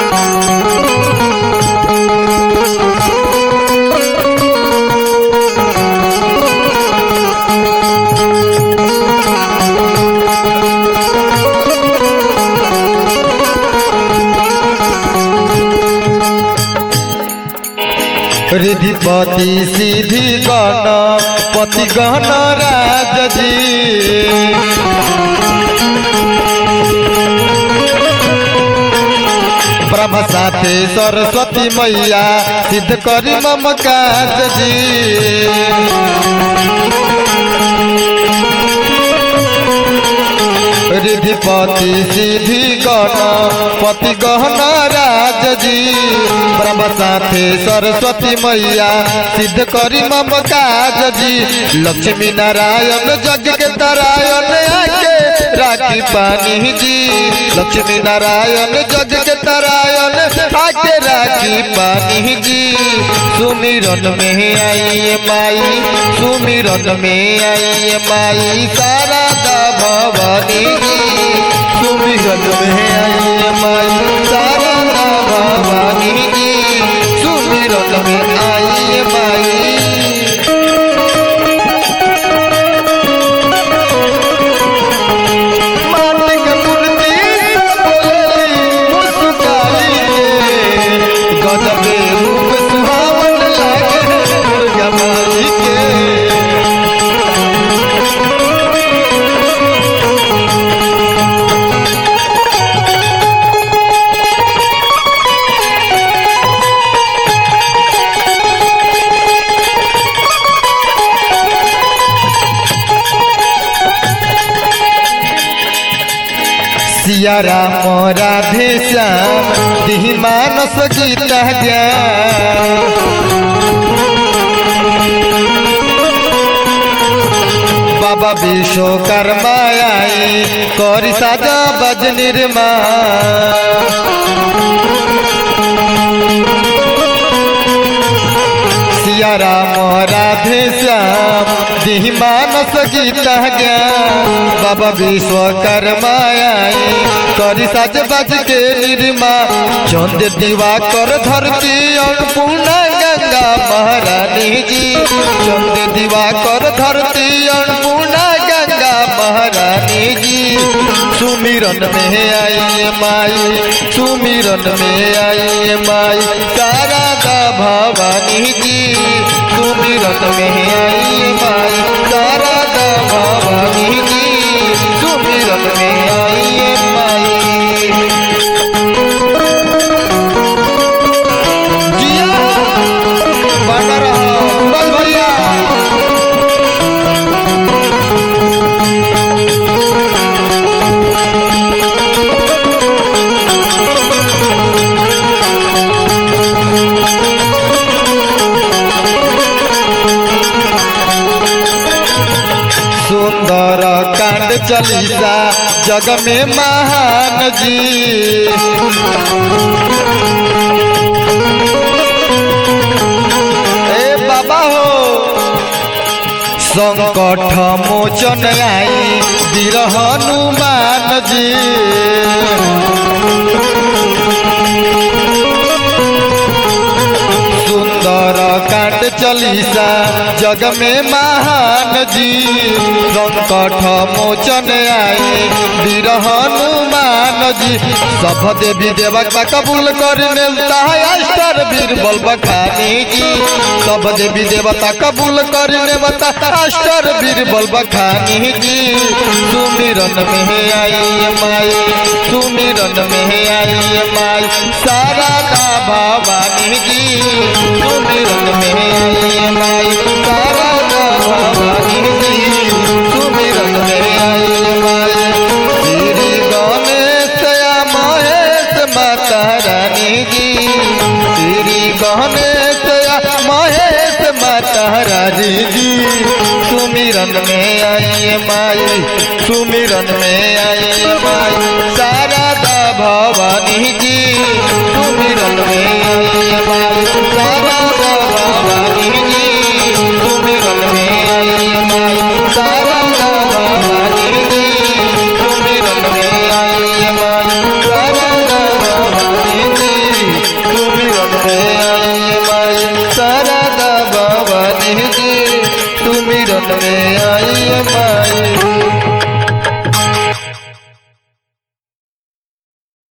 रिधिपति सिद्धि गण पति गण राज जी ब्रह्म साथे सरस्वती मैया सिद्ध करी मम काज जी रिधिपति सिद्धि गण पति गहन राज जी ब्रह्म साथे सरस्वती मैया सिद्ध करी मम काज जी लक्ष्मी नारायण जग के तरायण आके राखी पानी जी लक्ष्मी नारायण जग के तरायण आके राखी पानी जी सुमिरन में आई माई सुमिरन में आई माई शारदा भवानी जी सुमिरन में आई माई शारदा भवानी जी सुमिरन में आई माई माटिक मूर्ति बोली मुस्काई के गजबे रूप सुहावन लागे दुर्गा माई के सिया राम राधे श्याम दिहि मानस गीता ज्ञान बाबा विश्वकर्मा आई करी साजा बज निर्मा सिया राम राधे श्याम दिहि मानस गीता ज्ञान बाबा विश्वकर्मा आई करी साज बाज के निर्मा चंद दीवा कर धरती अन्नपूर्णा गंगा महारानी जी चंद दीवा कर धरती अन्नपूर्णा गंगा महारानी जी सुमिरन में आई माई सुमिरन में आई माई शारदा भवानी जी सुमिरन में आई माई शारदा भवानी जी सुमिरन में आई माई जिया बन रहा बस भैया सुंदर कांड चलीसा जग में महान जी ए बाबा हो संकट मोचन आई वीर हनुमान जी सुंदर कांड चलीसा जग में महान जी संकट मोचन आए वीर हनुमान जी सब देवी देवता कबूल कर मिलता है अष्टर बीरबल बखानी जी सब देवी देवता कबूल कर नेवता अष्टर बीरबल बखानी जी सुमिरन में आई माई सुमिरन में आई माई सारा भवानी जी सुमिरन में आई माई सारा भवानी जी सुमिरन में आई माई श्री गणेश महेश माता रानी जी श्री गणेश महेश माता रानी जी सुमिरन में आई माई सुमिरन में आई माई शारदा भवानी जी सुमिरन में आई माई शारदा भवानी जी सुमिरन में आई माई शारदा भवानी जी सुमिरन में आई माई शारदा भवानी जी शरण में आई माई